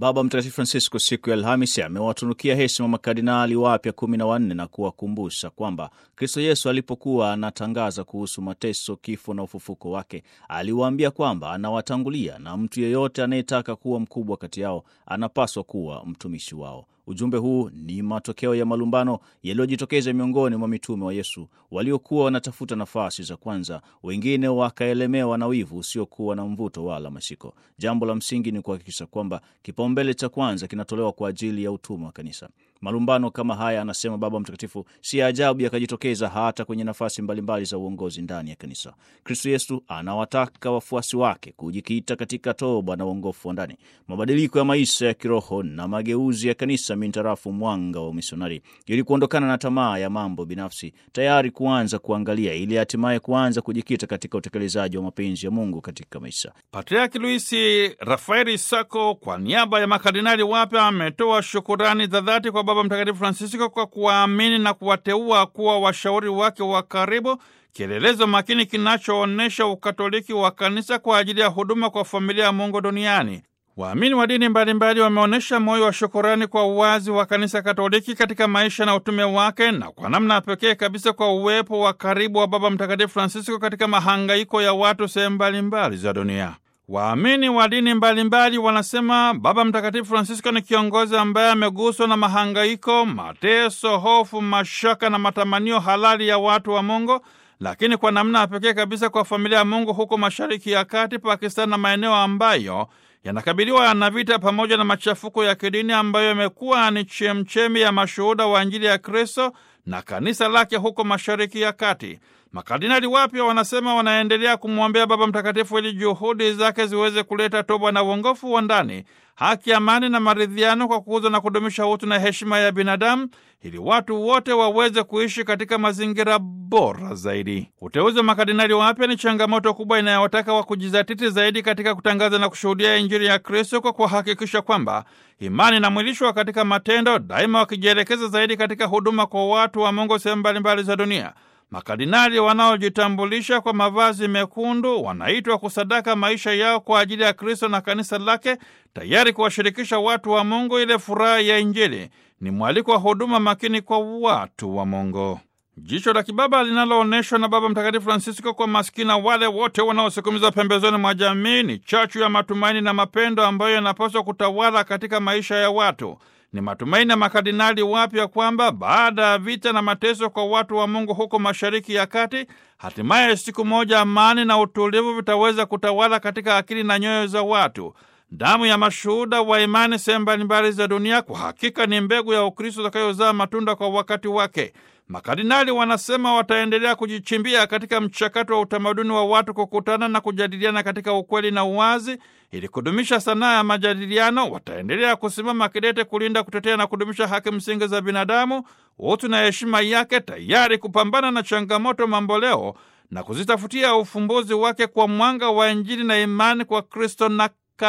Baba Mtakatifu Francisco siku ya Alhamisi amewatunukia heshima makardinali wapya kumi na wanne na kuwakumbusha kwamba Kristo Yesu alipokuwa anatangaza kuhusu mateso, kifo na ufufuko wake, aliwaambia kwamba anawatangulia na mtu yeyote anayetaka kuwa mkubwa kati yao anapaswa kuwa mtumishi wao. Ujumbe huu ni matokeo ya malumbano yaliyojitokeza miongoni mwa mitume wa Yesu waliokuwa wanatafuta nafasi za kwanza, wengine wakaelemewa na wivu usiokuwa na mvuto wala mashiko. Jambo la msingi ni kuhakikisha kwamba kipaumbele cha kwanza kinatolewa kwa ajili ya utume wa kanisa. Malumbano kama haya, anasema Baba Mtakatifu, si ajabu yakajitokeza hata kwenye nafasi mbalimbali za uongozi ndani ya kanisa. Kristo Yesu anawataka wafuasi wake kujikita katika toba na uongofu wa ndani, mabadiliko ya maisha ya kiroho na mageuzi ya kanisa mintarafu mwanga wa umisionari, ili kuondokana na tamaa ya mambo binafsi, tayari kuanza kuangalia, ili hatimaye kuanza kujikita katika utekelezaji wa mapenzi ya Mungu katika maisha. Patriaki Luisi Rafaeli Sako kwa niaba ya makardinali wapya ametoa shukurani za dhati kwa Baba Mtakatifu Francisco kwa kuwaamini na kuwateua kuwa washauri wake wa karibu, kielelezo makini kinachoonyesha ukatoliki wa kanisa kwa ajili ya huduma kwa familia ya Mungu duniani. Waamini wa dini mbalimbali wameonyesha moyo wa shukurani kwa uwazi wa kanisa Katoliki katika maisha na utume wake, na kwa namna ya pekee kabisa kwa uwepo wa karibu wa Baba Mtakatifu Francisco katika mahangaiko ya watu sehemu mbalimbali za dunia. Waamini wa dini mbalimbali wanasema Baba Mtakatifu Francisco ni kiongozi ambaye ameguswa na mahangaiko, mateso, hofu, mashaka na matamanio halali ya watu wa Mungu, lakini kwa namna ya pekee kabisa kwa familia ya Mungu huko Mashariki ya Kati, Pakistan na maeneo ambayo yanakabiliwa na vita pamoja na machafuko ya kidini ambayo yamekuwa ni chemchemi ya mashuhuda wa Injili ya Kristo na kanisa lake huko Mashariki ya Kati. Makardinali wapya wanasema wanaendelea kumwombea Baba Mtakatifu ili juhudi zake ziweze kuleta toba na uongofu wa ndani, haki, amani na maridhiano, kwa kukuza na kudumisha utu na heshima ya binadamu, ili watu wote waweze kuishi katika mazingira bora zaidi. Uteuzi wa makardinali wapya ni changamoto kubwa inayowataka wa kujizatiti zaidi katika kutangaza na kushuhudia Injili ya Kristo kwa kuhakikisha kwamba imani inamwilishwa katika matendo, daima wakijielekeza zaidi katika huduma kwa watu wa Mungu sehemu mbalimbali za dunia. Makardinali wanaojitambulisha kwa mavazi mekundu wanaitwa kusadaka maisha yao kwa ajili ya Kristo na kanisa lake, tayari kuwashirikisha watu wa Mungu ile furaha ya Injili. Ni mwaliko wa huduma makini kwa watu wa Mungu. Jicho la kibaba linaloonyeshwa na Baba Mtakatifu Francisco kwa maskina wale wote wanaosukumizwa pembezoni mwa jamii ni chachu ya matumaini na mapendo ambayo yanapaswa kutawala katika maisha ya watu. Ni matumaini ya makardinali wapya kwamba baada ya vita na mateso kwa watu wa Mungu huko Mashariki ya Kati, hatimaye siku moja amani na utulivu vitaweza kutawala katika akili na nyoyo za watu. Damu ya mashuhuda wa imani sehemu mbalimbali za dunia kwa hakika ni mbegu ya Ukristo utakayozaa matunda kwa wakati wake. Makardinali wanasema wataendelea kujichimbia katika mchakato wa utamaduni wa watu kukutana na kujadiliana katika ukweli na uwazi, ili kudumisha sanaa ya majadiliano. Wataendelea kusimama kidete kulinda, kutetea na kudumisha haki msingi za binadamu, utu na heshima yake, tayari kupambana na changamoto mamboleo na kuzitafutia ufumbuzi wake kwa mwanga wa Injili na imani kwa Kristo na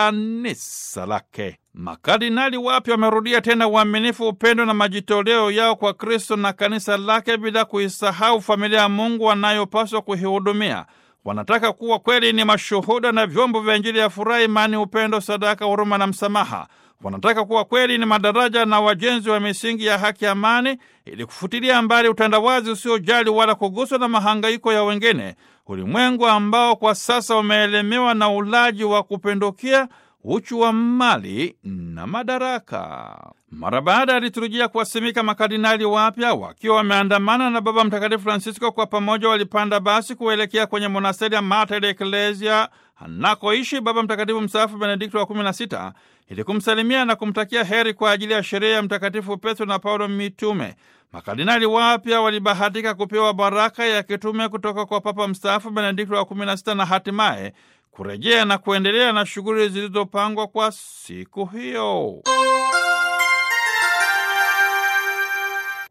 kanisa lake. Makardinali wapya wamerudia tena uaminifu, upendo na majitoleo yao kwa Kristo na kanisa lake, bila kuisahau familia ya Mungu wanayopaswa kuihudumia. Wanataka kuwa kweli ni mashuhuda na vyombo vya Injili ya furaha, imani, upendo, sadaka, huruma na msamaha. Wanataka kuwa kweli ni madaraja na wajenzi wa misingi ya haki, amani, ili kufutilia mbali utandawazi usiojali wala kuguswa na mahangaiko ya wengine, ulimwengu ambao kwa sasa umeelemewa na ulaji wa kupindukia, uchu wa mali na madaraka. Mara baada ya liturujia kuwasimika makardinali wapya wakiwa wameandamana na Baba Mtakatifu Francisco, kwa pamoja walipanda basi kuelekea kwenye monasteri ya Mater Ecclesia anakoishi Baba Mtakatifu mstaafu Benedikto wa 16 ili kumsalimia na kumtakia heri kwa ajili ya sherehe ya Mtakatifu Petro na Paulo mitume. Makardinali wapya walibahatika kupewa baraka ya kitume kutoka kwa Papa mstaafu Benedikto wa 16 na hatimaye kurejea na kuendelea na shughuli zilizopangwa kwa siku hiyo.